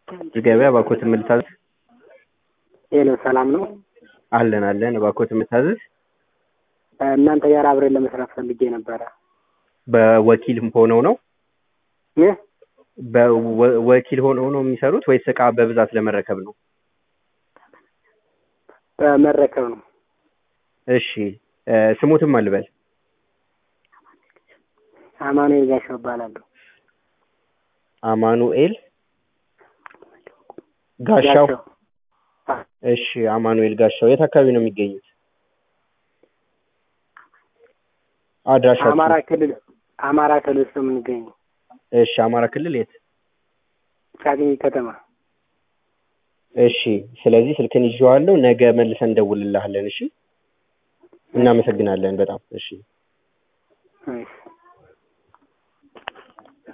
ገበያ እባክዎት የምልታዘዝ ሄሎ ሰላም ነው? አለን አለን እባክዎት የምታዘዝ እናንተ ጋር አብረን ለመስራት ፈልጌ ነበረ። በወኪል ሆነው ነው ይህ በወኪል ሆነው ነው የሚሰሩት ወይስ እቃ በብዛት ለመረከብ ነው? መረከብ ነው። እሺ ስሙትም አልበል አማኑኤል ጋሻው እባላለሁ። አማኑኤል ጋሻው እሺ አማኑኤል ጋሻው የት አካባቢ ነው የሚገኙት? አድራሻችሁ? አማራ ክልል አማራ ክልል ውስጥ ነው የምንገኘው። እሺ አማራ ክልል የት? ቻግኒ ከተማ። እሺ ስለዚህ ስልክን ይዤዋለሁ። ነገ መልሰን እንደውልልሃለን። እሺ እናመሰግናለን በጣም እሺ። እሺ